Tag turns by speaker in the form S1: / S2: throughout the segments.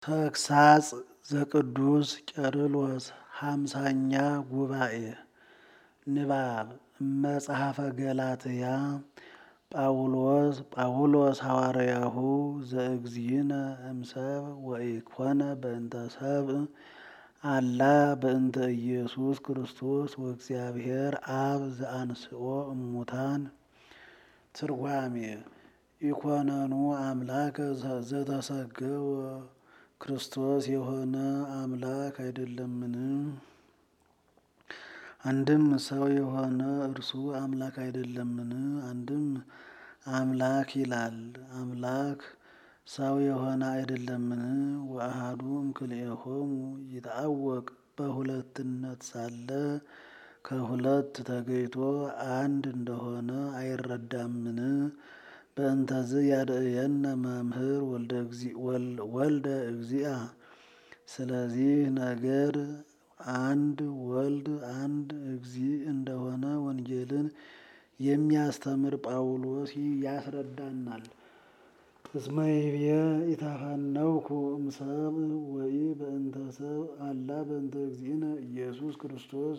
S1: ተግሳጽ ዘቅዱስ ቄርሎስ ሃምሳኛ ጉባኤ ንባብ መጽሐፈ ገላትያ ጳውሎስ ጳውሎስ ሐዋርያሁ ዘእግዚእነ እምሰብ ወኢኮነ በእንተ ሰብእ አላ በእንተ ኢየሱስ ክርስቶስ ወእግዚአብሔር አብ ዘአንስኦ እሙታን ትርጓሜ ኢኮነኑ አምላከ ዘተሰገወ ክርስቶስ የሆነ አምላክ አይደለምን? አንድም ሰው የሆነ እርሱ አምላክ አይደለምን? አንድም አምላክ ይላል አምላክ ሰው የሆነ አይደለምን? ወአሐዱ እምክልኤሆሙ ይትዐወቅ በሁለትነት ሳለ ከሁለት ተገይቶ አንድ እንደሆነ አይረዳምን? በእንተዝ ያድእየነ መምህር ወልደ እግዚአ ስለዚህ ነገር አንድ ወልድ አንድ እግዚእ እንደሆነ ወንጌልን የሚያስተምር ጳውሎስ ያስረዳናል። እስመ ይቤ ኢተፈነውኩ እምሰብእ ወኢ በእንተ ሰብእ አላ በእንተ እግዚእነ ኢየሱስ ክርስቶስ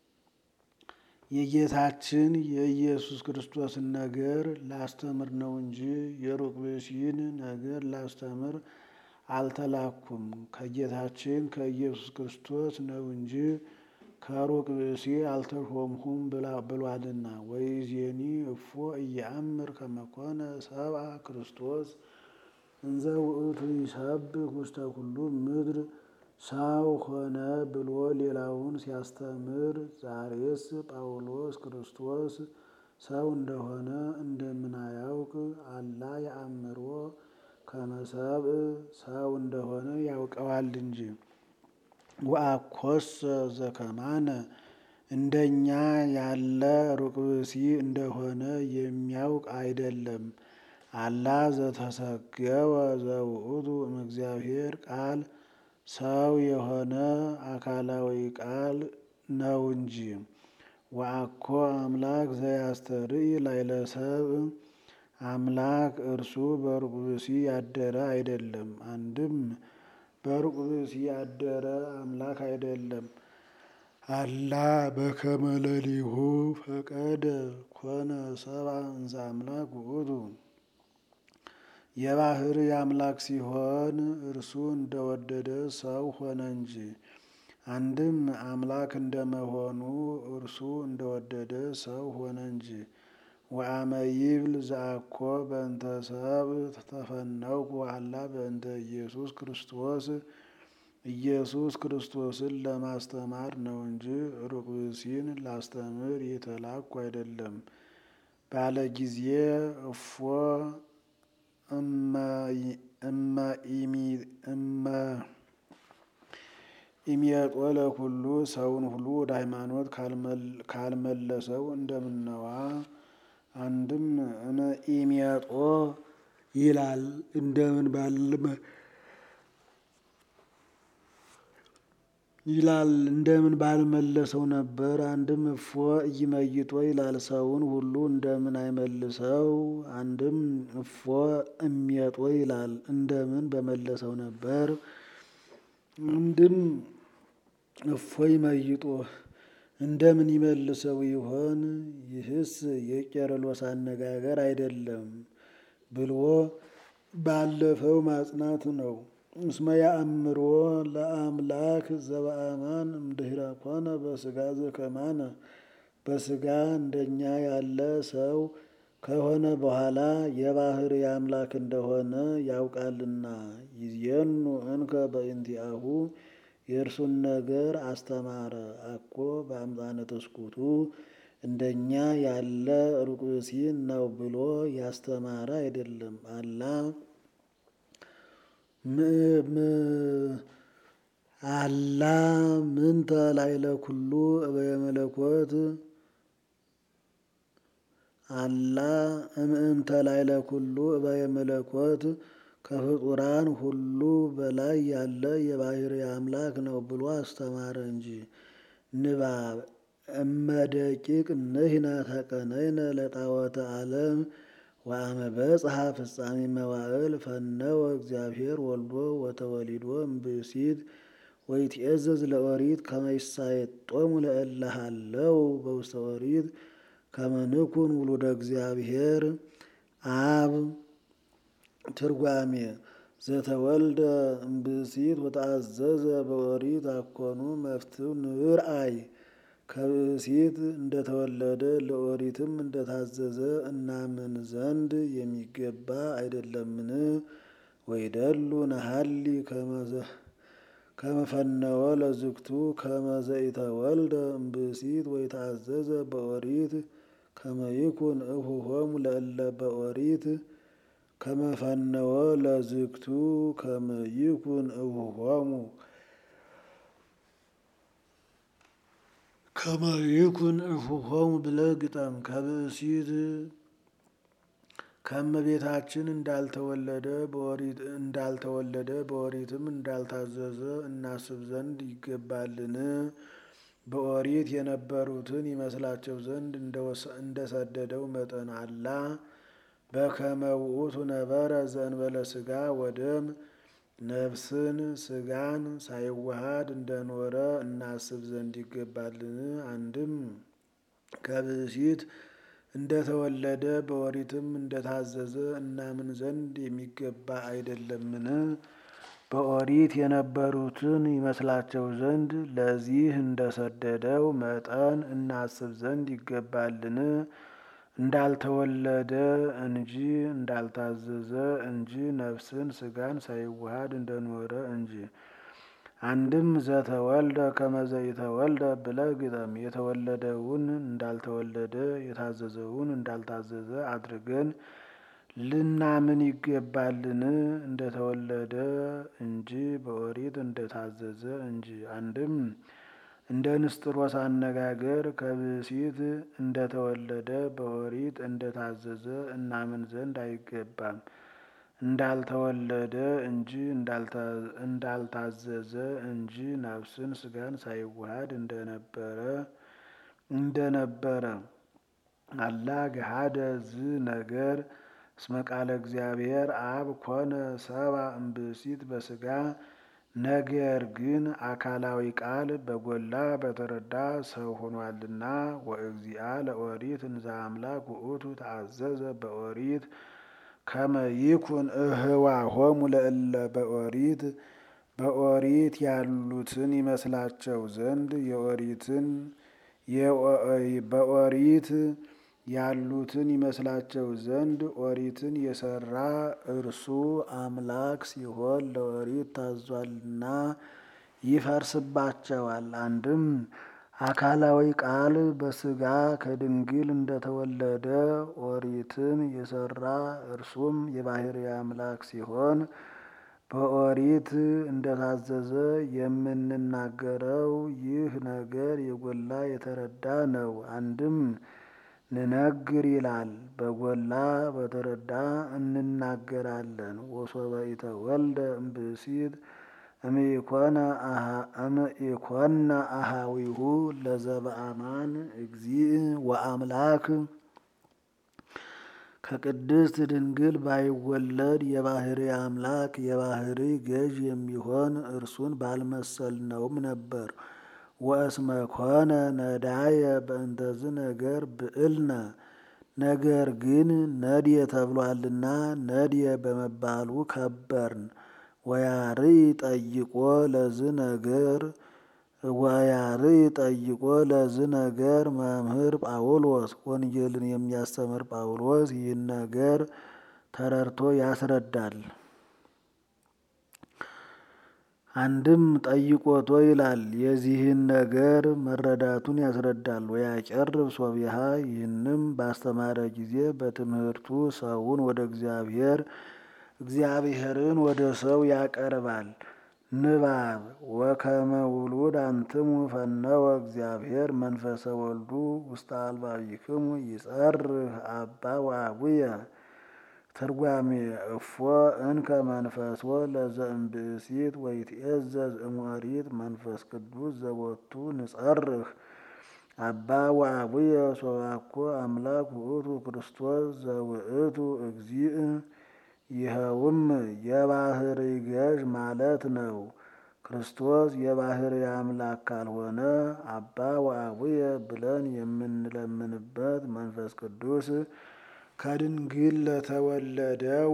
S1: የጌታችን የኢየሱስ ክርስቶስን ነገር ላስተምር ነው እንጂ የሩቅ ብእሲን ነገር ላስተምር አልተላኩም። ከጌታችን ከኢየሱስ ክርስቶስ ነው እንጂ ከሩቅ ብእሲ አልተሾምሁም ብሏልና። ወይዜኒ እፎ ኢየአምር ከመ ኮነ ሰብአ ክርስቶስ እንዘ ውእቱ ይሰብክ ውስተ ኩሉ ምድር ሰው ሆነ ብሎ ሌላውን ሲያስተምር፣ ዛሬስ ጳውሎስ ክርስቶስ ሰው እንደሆነ እንደምን አያውቅ? አላ የአምሮ ከመ ሰብእ ሰው እንደሆነ ያውቀዋል እንጂ። ወአኮሰ ዘከማነ እንደኛ ያለ ሩቅ ብእሲ እንደሆነ የሚያውቅ አይደለም። አላ ዘተሰገወ ዘውእቱ እምእግዚአብሔር ቃል ሰው የሆነ አካላዊ ቃል ነው እንጂ። ወአኮ አምላክ ዘያስተርኢ ላዕለ ሰብእ አምላክ እርሱ በሩቅ ብእሲ ያደረ አይደለም። አንድም በሩቅ ብእሲ ያደረ አምላክ አይደለም። አላ በከመ ለሊሁ ፈቀደ ኮነ ሰብአ እንዘ አምላክ ውእቱ የባሕርይ አምላክ ሲሆን እርሱ እንደወደደ ሰው ሆነ እንጂ። አንድም አምላክ እንደመሆኑ እርሱ እንደወደደ ሰው ሆነ እንጂ። ወአመ ይብል ዘአኮ በእንተ ሰብእ ተፈነውኩ አላ በእንተ ኢየሱስ ክርስቶስ ኢየሱስ ክርስቶስን ለማስተማር ነው እንጂ ሩቅ ብእሲን ላስተምር የተላኩ አይደለም ባለ ጊዜ እፎ እመ ኢሚየጦ ለኩሉ ሰውን ሁሉ ወደ ሃይማኖት ካልመለሰው እንደምነዋ። አንድም እመ ኢሚየጦ ይላል እንደምን ባለ ይላል እንደምን ባልመለሰው ነበር። አንድም እፎ ኢይመይጦ ይላል ሰውን ሁሉ እንደምን አይመልሰው። አንድም እፎ እሜጦ ይላል እንደምን በመለሰው ነበር። አንድም እፎ ይመይጦ እንደምን ይመልሰው ይሆን? ይህስ የቄርሎስ አነጋገር አይደለም ብሎ ባለፈው ማጽናት ነው። እስመ ያአምሮ ለአምላክ ዘበአማን እምድኅረ ኮነ በሥጋ ዘከማነ በሥጋ እንደኛ ያለ ሰው ከሆነ በኋላ የባሕርይ አምላክ እንደሆነ ያውቃልና። ይዜኑ እንከ በእንቲአሁ የእርሱን ነገር አስተማረ። አኮ በአምጣነ ተስኩቱ እንደኛ ያለ ሩቅ ብእሲ ነው ብሎ ያስተማረ አይደለም። አላ አላ ምንተ ላዕለ ኩሉ እበየ መለኮት አላ እምእንተ ላዕለ ኩሉ እበየ መለኮት ከፍጡራን ሁሉ በላይ ያለ የባሕርይ አምላክ ነው ብሎ አስተማረ እንጂ። ንባብ እመደቂቅ ንሕነ ተቀነይነ ለጣዖተ ዓለም ወአመ በጽሐ ፍጻሜ መዋዕል ፈነወ እግዚአብሔር ወልዶ ወተወሊዶ እምብእሲት ወይትዔዘዝ ለኦሪት ከመ ይሳየጦሙ ለእለ ሀለው በውስተ ኦሪት ከመ ንኩን ውሉደ እግዚአብሔር አብ ትርጓሜ ዘተወልደ እምብእሲት ወተአዘዘ በኦሪት አኮኑ መፍትው ንርአይ ከብእሲት እንደተወለደ ለኦሪትም እንደታዘዘ እናምን ዘንድ የሚገባ አይደለምን? ወይደሉ ነሀሊ ከመፈነወ ለዝግቱ ከመ ዘኢተወልደ እምብእሲት ወይተአዘዘ በኦሪት ከመ ይኩን እሁሆሙ ለእለ በኦሪት ከመፈነወ ለዝግቱ ከመ ይኩን እሁሆሙ ከመ ይኩን እሁሆሙ ብለህ ግጠም። ከብእሲት ከእመቤታችን እንዳልተወለደ በኦሪት እንዳልተወለደ በኦሪትም እንዳልታዘዘ እናስብ ዘንድ ይገባልን? በኦሪት የነበሩትን ይመስላቸው ዘንድ እንደሰደደው መጠን አላ በከመ ውእቱ ነበረ ዘእንበለ ሥጋ ወደም ነፍስን ሥጋን ሳይዋሃድ እንደኖረ እናስብ ዘንድ ይገባልን? አንድም ከብእሲት እንደተወለደ በኦሪትም እንደታዘዘ እናምን ዘንድ የሚገባ አይደለምን? በኦሪት የነበሩትን ይመስላቸው ዘንድ ለዚህ እንደሰደደው መጠን እናስብ ዘንድ ይገባልን? እንዳልተወለደ እንጂ እንዳልታዘዘ እንጂ ነፍስን ሥጋን ሳይዋሃድ እንደኖረ እንጂ። አንድም ዘተወልደ ከመ ዘኢተወልደ ብለህ ግጠም። የተወለደውን እንዳልተወለደ የታዘዘውን እንዳልታዘዘ አድርገን ልናምን ይገባልን? እንደተወለደ እንጂ በኦሪት እንደታዘዘ እንጂ። አንድም እንደ ንስጥሮስ አነጋገር ከብእሲት እንደተወለደ በኦሪት እንደታዘዘ እናምን ዘንድ አይገባም። እንዳልተወለደ እንጂ እንዳልታዘዘ እንጂ ነፍስን ሥጋን ሳይዋሃድ እንደነበረ እንደነበረ አላ ገሃደ ዝ ነገር እስመ ቃለ እግዚአብሔር አብ ኮነ ሰብአ እምብእሲት በሥጋ ነገር ግን አካላዊ ቃል በጎላ በተረዳ ሰው ሆኗልና። ወእግዚአ ለኦሪት እንዘ አምላክ ውእቱ ተአዘዘ በኦሪት ከመ ይኩን እህዋሆሙ ለእለ በኦሪት በኦሪት ያሉትን ይመስላቸው ዘንድ የኦሪትን በኦሪት ያሉትን ይመስላቸው ዘንድ ኦሪትን የሰራ እርሱ አምላክ ሲሆን ለኦሪት ታዟልና ይፈርስባቸዋል። አንድም አካላዊ ቃል በሥጋ ከድንግል እንደተወለደ ኦሪትን የሰራ እርሱም የባሕርይ አምላክ ሲሆን በኦሪት እንደታዘዘ የምንናገረው ይህ ነገር የጎላ የተረዳ ነው። አንድም ንነግር ይላል በጎላ በተረዳ እንናገራለን። ወሶበ ኢተወልደ እምብእሲት እምኢኮነ አሃዊሁ ለዘበአማን እግዚእ ወአምላክ ከቅድስት ድንግል ባይወለድ የባሕርይ አምላክ የባሕርይ ገዥ የሚሆን እርሱን ባልመሰልነውም ነበር። ወእስመ ኮነ ነዳየ በእንተዝ ነገር ብዕልነ ነገር ግን ነድየ ተብሏልና ነድየ በመባሉ ከበርን። ወያርይ ጠይቆ ለዝ ነገር ወያርይ ጠይቆ ለዝ ነገር መምህር ጳውሎስ ወንጌልን የሚያስተምር ጳውሎስ ይህን ነገር ተረድቶ ያስረዳል። አንድም ጠይቆቶ ይላል የዚህን ነገር መረዳቱን ያስረዳል። ወያጨርብ ሶቢሃ ይህንም ባስተማረ ጊዜ በትምህርቱ ሰውን ወደ እግዚአብሔር እግዚአብሔርን ወደ ሰው ያቀርባል። ንባብ ወከመ ውሉድ አንትሙ ፈነወ እግዚአብሔር መንፈሰ ወልዱ ውስተ አልባቢክሙ ይጸርህ አባ ወአቡየ ትርጓሜ እፎ እንከ መንፈሶ ለዘእምብእሲት ወይትዔዘዝ እምኦሪት መንፈስ ቅዱስ ዘቦቱ ንጸርህ አባ ወአቡየ ሶባኮ አምላክ ውእቱ ክርስቶስ ዘውእቱ እግዚእ ይኸውም የባህሪ ገዥ ማለት ነው። ክርስቶስ የባህሪ አምላክ ካልሆነ አባ ወአቡየ ብለን የምንለምንበት መንፈስ ቅዱስ ከድንግል ለተወለደው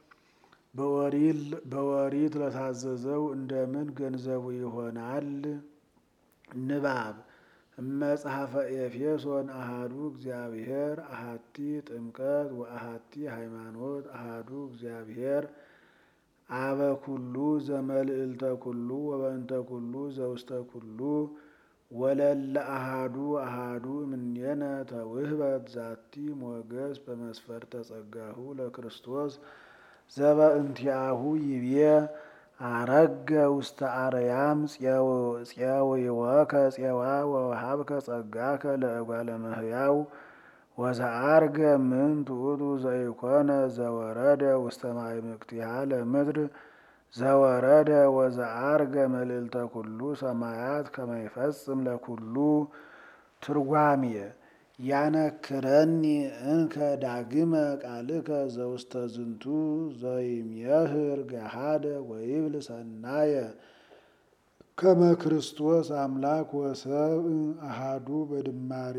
S1: በወሪት ለታዘዘው እንደምን ገንዘቡ ይሆናል? ንባብ እመጽሐፈ ኤፌሶን አሃዱ እግዚአብሔር አሃቲ ጥምቀት ወአሃቲ ሃይማኖት አሃዱ እግዚአብሔር አበ ኩሉ ዘመልዕልተ ኩሉ ወበእንተ ኩሉ ዘውስተ ኩሉ ወለለ አሃዱ አሃዱ እምኔነ ተውህበት ዛቲ ሞገስ በመስፈርተ ጸጋሁ ለክርስቶስ ዘበእንቲአሁ ይቤ አረገ ውስተ አርያም ፄዊወከ ፄዋ ወወሃብከ ጸጋከ ለእጓለ እመሕያው ወዘአርገ ምንት ውእቱ ዘኢኮነ ዘወረደ ውስተ ማዕምቅቲሃ ለምድር ዘወረደ ወዘአርገ መልዕልተ ኩሉ ሰማያት ከመ ይፈጽም ለኩሉ። ትርጓሜ ያነክረኒ እንከ ዳግመ ቃልከ ዘውስተ ዝንቱ ዘይምህር ገሃደ ወይብል ሰናየ ከመ ክርስቶስ አምላክ ወሰብ አሃዱ በድማሬ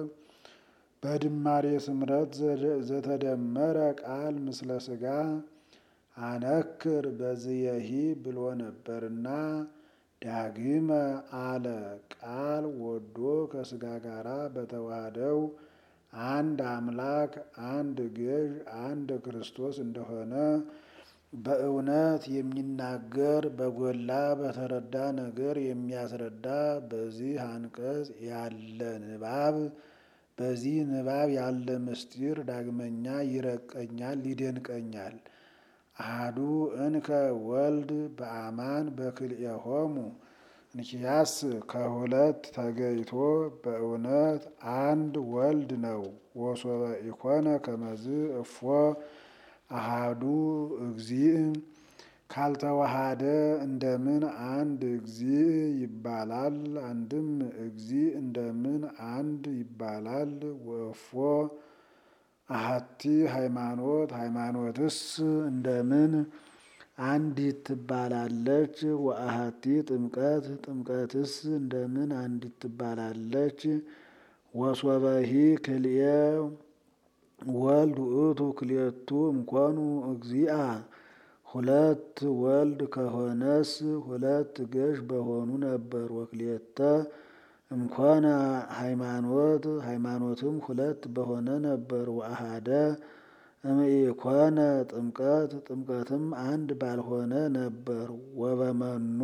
S1: በድማሬ ስምረት ዘተደመረ ቃል ምስለ ሥጋ አነክር በዝየሂ ብሎ ነበርና ዳግመ አለ ቃል ወዶ ከሥጋ ጋራ በተዋህደው አንድ አምላክ አንድ ገዥ አንድ ክርስቶስ እንደሆነ በእውነት የሚናገር በጎላ በተረዳ ነገር የሚያስረዳ በዚህ አንቀጽ ያለ ንባብ በዚህ ንባብ ያለ ምስጢር ዳግመኛ ይረቀኛል፣ ይደንቀኛል። አሐዱ እንከ ወልድ በአማን በክልኤሆሙ እንኪያስ ከሁለት ተገይቶ በእውነት አንድ ወልድ ነው። ወሶበ ኢኮነ ከመዝ እፎ አሃዱ እግዚእ ካልተዋሃደ እንደምን አንድ እግዚእ ይባላል? አንድም እግዚእ እንደምን አንድ ይባላል? ወእፎ አሐቲ ሃይማኖት ሃይማኖትስ እንደምን አንዲት ትባላለች? ወአሐቲ ጥምቀት ጥምቀትስ እንደምን አንዲት ትባላለች? ወሶበሂ ክልኤ ወልድ ውእቱ ክልኤቱ እምኮኑ እግዚአ ሁለት ወልድ ከሆነስ ሁለት ገዥ በሆኑ ነበር። ወክልኤተ እምኮነ ሃይማኖት ሃይማኖትም ሁለት በሆነ ነበር። ወአሃደ እምኢኮነ ጥምቀት ጥምቀትም አንድ ባልሆነ ነበር። ወበመኑ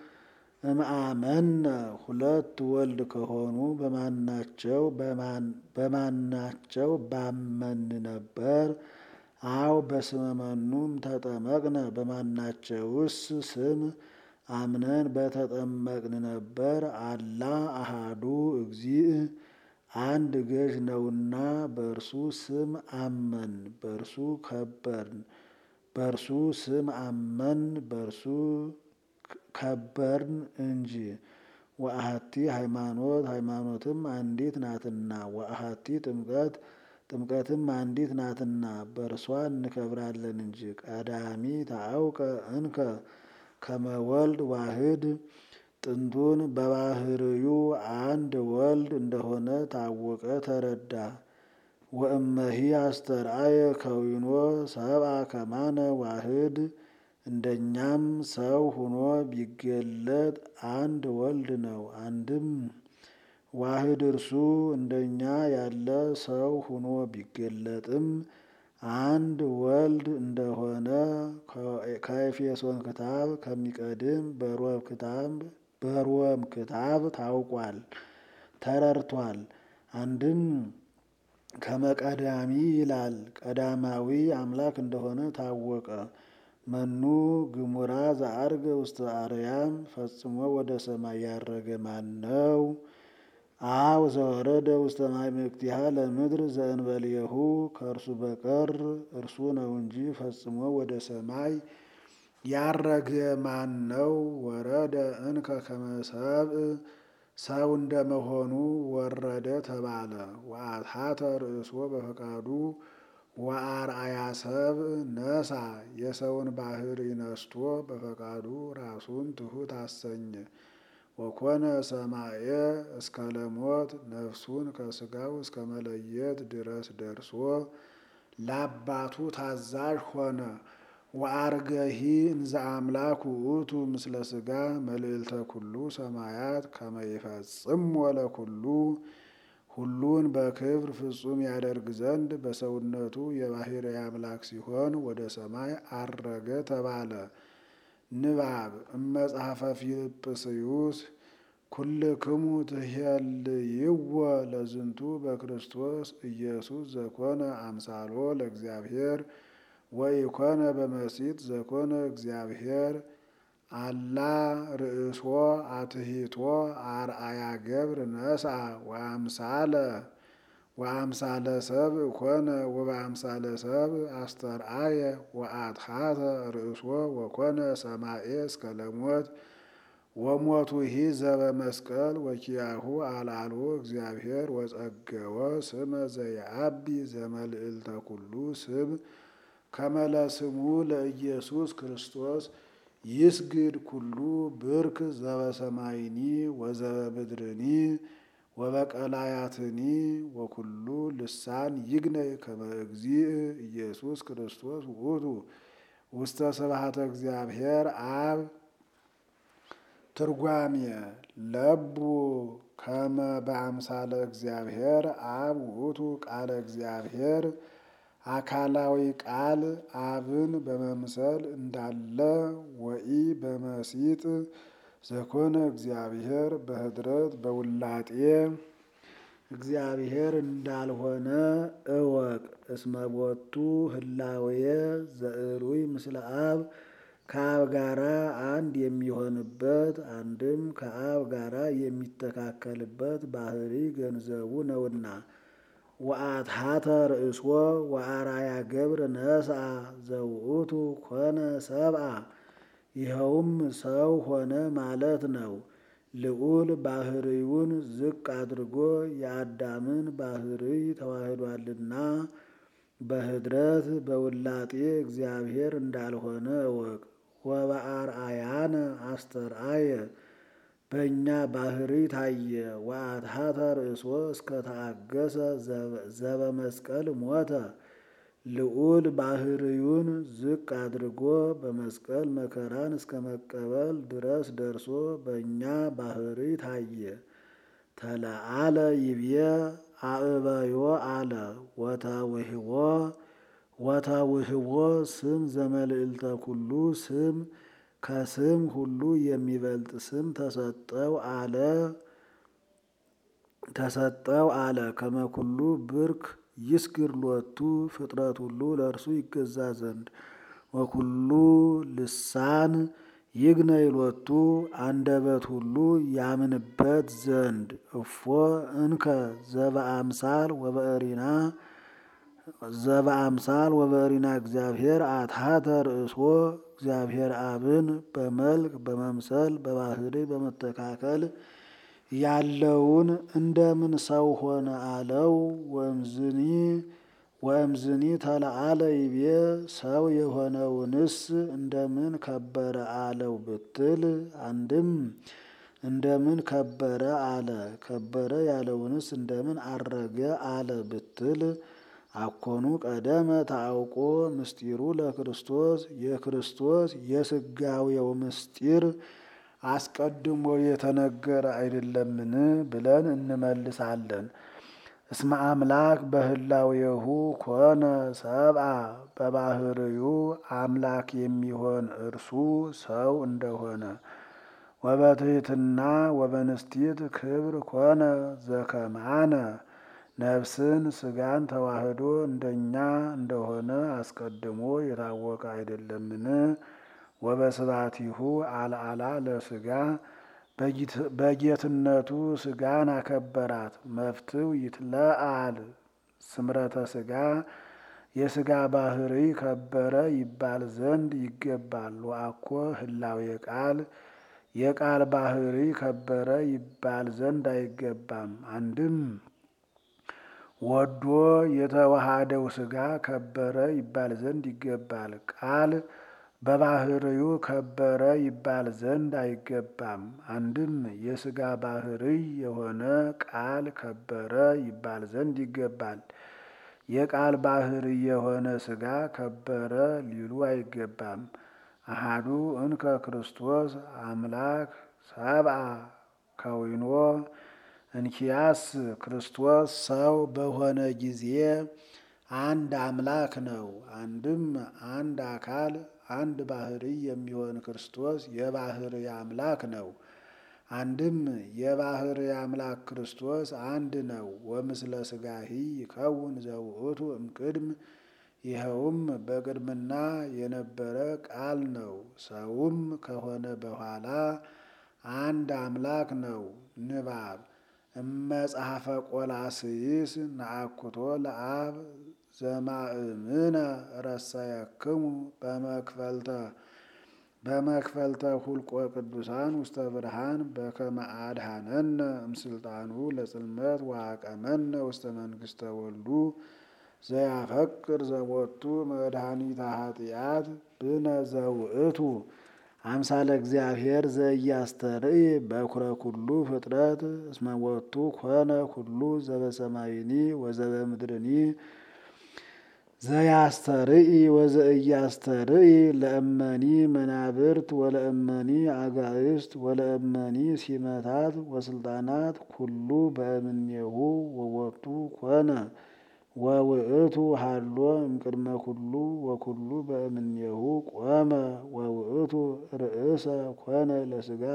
S1: እምአመነ ሁለት ወልድ ከሆኑ በማናቸው በማናቸው ባመን ነበር። አው በስመ መኑም ተጠመቅነ በማናቸውስ ስም አምነን በተጠመቅን ነበር። አላ አሃዱ እግዚእ አንድ ገዥ ነውና በእርሱ ስም አመን፣ በእርሱ ከበርን፣ በእርሱ ስም አመን፣ በእርሱ ከበርን እንጂ። ወአሐቲ ሃይማኖት ሃይማኖትም አንዲት ናትና። ወአሐቲ ጥምቀት ጥምቀትም አንዲት ናትና በእርሷ እንከብራለን እንጂ። ቀዳሚ ታአውቀ እንከ ከመ ወልድ ዋህድ ጥንቱን በባህርዩ አንድ ወልድ እንደሆነ ታወቀ ተረዳ። ወእመሂ አስተርአየ ከዊኖ ሰብአ ከማነ ዋህድ እንደኛም ሰው ሁኖ ቢገለጥ አንድ ወልድ ነው። አንድም ዋህድ እርሱ እንደኛ ያለ ሰው ሁኖ ቢገለጥም አንድ ወልድ እንደሆነ ከኤፌሶን ክታብ ከሚቀድም በሮም ክታብ በሮም ክታብ ታውቋል ተረድቷል። አንድም ከመቀዳሚ ይላል ቀዳማዊ አምላክ እንደሆነ ታወቀ። መኑ ግሙራ ዘአርገ ውስተ አርያም ፈጽሞ ወደ ሰማይ ያረገ ማን ነው? አው ዘወረደ ውስተ ማዕምቅቲሃ ለምድር ዘእንበሌሁ ከእርሱ በቀር እርሱ ነው እንጂ ፈጽሞ ወደ ሰማይ ያረገ ማን ነው? ወረደ እንከ ከመ ሰብእ ሰው እንደመሆኑ ወረደ ተባለ። ወአትሐተ ርእሶ በፈቃዱ ወአርአያ ሰብ ነሳ የሰውን ባህሪ ነስቶ በፈቃዱ ራሱን ትሑት አሰኘ። ወኮነ ሰማየ እስከ ለሞት ነፍሱን ከስጋው እስከ መለየት ድረስ ደርሶ ለአባቱ ታዛዥ ሆነ። ወአርገሂ እንዘ አምላክ ውእቱ ምስለ ስጋ መልዕልተ ኩሉ ሰማያት ከመ ይፈጽሞ ለኩሉ ሁሉን በክብር ፍጹም ያደርግ ዘንድ በሰውነቱ የባሕርይ አምላክ ሲሆን ወደ ሰማይ አረገ ተባለ። ንባብ እመጽሐፈ ፊልጵስዩስ ኩልክሙ ትሄልይዎ ለዝንቱ በክርስቶስ ኢየሱስ ዘኮነ አምሳሎ ለእግዚአብሔር ወኢኮነ በመሲት ዘኮነ እግዚአብሔር አላ ርእሶ አትሂቶ አርአያ ገብር ነስአ ወአምሳለ ወአምሳለ ሰብ ኮነ ወበአምሳለ ሰብ አስተርአየ ወአትሐተ ርእሶ ወኮነ ሰማኤ እስከ ለሞት ወሞቱሂ ዘበመስቀል ወኪያሁ አልዓልዎ እግዚአብሔር ወጸገወ ስመ ዘየአቢ ዘመልዕልተ ኩሉ ስም ከመ ለስሙ ለኢየሱስ ክርስቶስ ይስግድ ኩሉ ብርክ ዘበሰማይኒ ወዘበምድርኒ ወበቀላያትኒ ወኩሉ ልሳን ይግነይ ከመ እግዚእ ኢየሱስ ክርስቶስ ውእቱ ውስተ ስብሐተ እግዚአብሔር አብ። ትርጓሜ ለቡ ከመ በአምሳለ እግዚአብሔር አብ ውእቱ ቃለ እግዚአብሔር አካላዊ ቃል አብን በመምሰል እንዳለ ወኢ በመሲጥ ዘኮነ እግዚአብሔር በኅድረት በውላጤ እግዚአብሔር እንዳልሆነ እወቅ። እስመ ቦቱ ህላዌየ ዘዕሩይ ምስለ አብ ከአብ ጋራ አንድ የሚሆንበት አንድም ከአብ ጋራ የሚተካከልበት ባህሪ ገንዘቡ ነውና። ወአትሐተ ርእሶ ወአርአያ ገብር ነስአ ዘውእቱ ኮነ ሰብአ ይኸውም ሰው ሆነ ማለት ነው። ልዑል ባህሪውን ዝቅ አድርጎ የአዳምን ባህሪ ተዋህዷልና በኅድረት በውላጤ እግዚአብሔር እንዳልሆነ እወቅ። ወበአርአያነ አስተርአየ በእኛ ባህሪ ታየ። ወአትሐተ ርእሶ እስከ ተአገሰ ዘበመስቀል ሞተ። ልዑል ባህሪውን ዝቅ አድርጎ በመስቀል መከራን እስከ መቀበል ድረስ ደርሶ በእኛ ባህሪ ታየ። ተለአለ ይብየ አእበዮ አለ ወተውህቦ ወተውህቦ ስም ዘመልዕልተ ኩሉ ስም ከስም ሁሉ የሚበልጥ ስም ተሰጠው አለ ተሰጠው አለ ከመኩሉ ብርክ ይስግር ሎቱ ፍጥረት ሁሉ ለእርሱ ይገዛ ዘንድ ወኩሉ ልሳን ይግነይ ሎቱ አንደበት ሁሉ ያምንበት ዘንድ እፎ እንከ ዘበአምሳል ወበእሪና ዘበአምሳል ወበእሪና እግዚአብሔር አትሐተ ርእሶ እግዚአብሔር አብን በመልክ በመምሰል በባህሪ በመተካከል ያለውን እንደምን ሰው ሆነ አለው። ወእምዝኒ ወእምዝኒ ተለአለ ይቤ ሰው የሆነውንስ እንደምን ከበረ አለው ብትል፣ አንድም እንደምን ከበረ አለ። ከበረ ያለውንስ እንደምን አረገ አለ ብትል፣ አኮኑ ቀደመ ታውቆ ምስጢሩ ለክርስቶስ የክርስቶስ የስጋዌው ምስጢር አስቀድሞ የተነገረ አይደለምን ብለን እንመልሳለን። እስመ አምላክ በህላዌሁ ኮነ ሰብአ በባህርዩ አምላክ የሚሆን እርሱ ሰው እንደሆነ ወበትሕትና ወበንስቲት ክብር ኮነ ዘከማነ ነፍስን ስጋን ተዋህዶ እንደኛ እንደሆነ አስቀድሞ የታወቀ አይደለምን? ወበስባቲሁ አልዓላ ለስጋ በጌትነቱ ስጋን አከበራት። መፍትው ይትለአል ስምረተ ስጋ የስጋ ባህሪ ከበረ ይባል ዘንድ ይገባል። ወአኮ ህላዌ ቃል የቃል ባህሪ ከበረ ይባል ዘንድ አይገባም። አንድም ወዶ የተዋሃደው ሥጋ ከበረ ይባል ዘንድ ይገባል። ቃል በባህርዩ ከበረ ይባል ዘንድ አይገባም። አንድም የሥጋ ባህሪ የሆነ ቃል ከበረ ይባል ዘንድ ይገባል። የቃል ባህሪ የሆነ ሥጋ ከበረ ሊሉ አይገባም። አሃዱ እንከ ክርስቶስ አምላክ ሰብአ ከዊኖ እንኪያስ ክርስቶስ ሰው በሆነ ጊዜ አንድ አምላክ ነው። አንድም አንድ አካል አንድ ባህሪ የሚሆን ክርስቶስ የባህሪ አምላክ ነው። አንድም የባህሪ አምላክ ክርስቶስ አንድ ነው። ወምስለ ሥጋሂ ይከውን ዘውእቱ እምቅድም ይኸውም በቅድምና የነበረ ቃል ነው። ሰውም ከሆነ በኋላ አንድ አምላክ ነው። ንባብ እመጽሐፈ ቆላስይስ ነአኩቶ ለአብ ዘማእምነ ረሰየክሙ በመክፈልተ በመክፈልተ ሁልቆ ቅዱሳን ውስተ ብርሃን በከመ አድኀነነ እምስልጣኑ ለጽልመት ወአቀመነ ውስተ መንግሥተ ወልዱ ዘያፈቅር ዘቦቱ መድኃኒተ ኃጢአት ብነ ዘውእቱ አምሳለ እግዚአብሔር ዘኢያስተርኢ በኩረ ኩሉ ፍጥረት እስመ ቦቱ ኮነ ኩሉ ዘበሰማይኒ ወዘበምድርኒ ዘያስተርኢ ወዘኢያስተርኢ ለእመኒ መናብርት ወለእመኒ አጋእስት ወለእመኒ ሲመታት ወስልጣናት ኩሉ በእምኔሁ ወቦቱ ኮነ ወውእቱ ሃሎ እምቅድመ ኩሉ ወኩሉ በእምኔሁ ቆመ ወውእቱ ርእሰ ኮነ ለሥጋ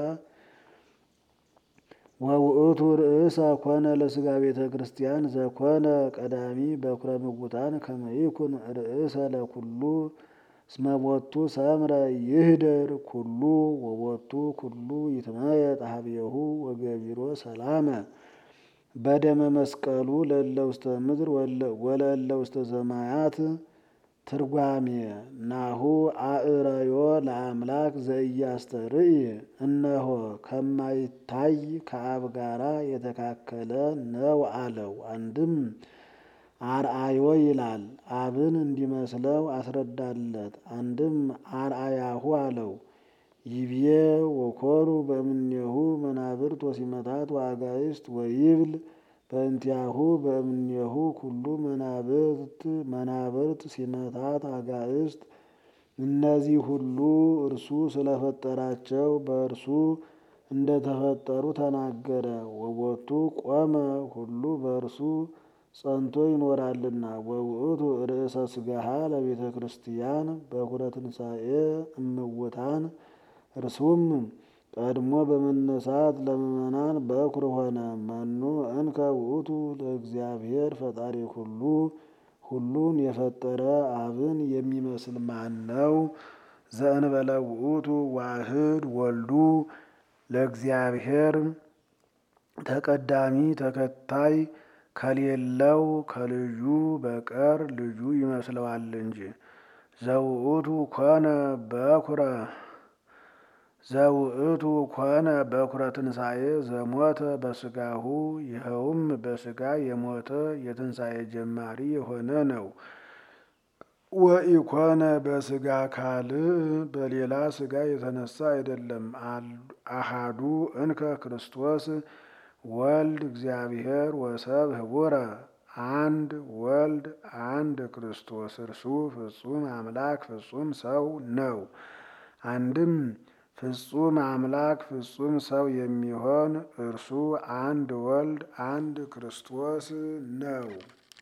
S1: ወውእቱ ርእሰ ኮነ ለሥጋ ቤተ ክርስቲያን ዘኮነ ቀዳሚ በኩረ ምውታን ከመ ይኩን ርእሰ ለኩሉ እስመ ቦቱ ሰምረ ይህደር ኩሉ ወቦቱ ኩሉ ይትመየጥ ኀቤሁ ወገቢሮ ሰላመ በደመ መስቀሉ ለእለ ውስተ ምድር ወለእለ ውስተ ሰማያት። ትርጓሜ ናሁ አእረዮ ለአምላክ ዘኢያስተርኢ እነሆ ከማይታይ ከአብ ጋራ የተካከለ ነው አለው። አንድም አርአዮ ይላል አብን እንዲመስለው አስረዳለት። አንድም አርአያሁ አለው። ይብዬ ወኮኑ በእምኔሁ መናብርት ወሲመታት ወአጋእስት ወይብል በእንቲአሁ በእምኔሁ ኩሉ መናብርት መናብርት ሲመታት አጋእስት እነዚህ ሁሉ እርሱ ስለፈጠራቸው በእርሱ እንደተፈጠሩ ተናገረ። ወቦቱ ቆመ ሁሉ በእርሱ ጸንቶ ይኖራልና። ወውእቱ ርእሰ ሥጋሃ ለቤተ ክርስቲያን በኩረ ትንሣኤ እምውታን እርሱም ቀድሞ በመነሳት ለምእመናን በኩር ሆነ። መኑ እንከ ውእቱ ለእግዚአብሔር ፈጣሪ ሁሉ ሁሉን የፈጠረ አብን የሚመስል ማን ነው? ዘእንበለ ውእቱ ዋህድ ወልዱ ለእግዚአብሔር ተቀዳሚ ተከታይ ከሌለው ከልጁ በቀር ልጁ ይመስለዋል እንጂ። ዘውእቱ ኮነ በኩረ ዘውእቱ ኮነ በኩረ ትንሣኤ ዘሞተ በሥጋሁ ይኸውም በሥጋ የሞተ የትንሣኤ ጀማሪ የሆነ ነው። ወኢኮነ በሥጋ ካልእ በሌላ ሥጋ የተነሳ አይደለም። አሃዱ እንከ ክርስቶስ ወልድ እግዚአብሔር ወሰብ ህቡረ አንድ ወልድ አንድ ክርስቶስ እርሱ ፍጹም አምላክ ፍጹም ሰው ነው። አንድም ፍጹም አምላክ ፍጹም ሰው የሚሆን እርሱ አንድ ወልድ አንድ ክርስቶስ ነው።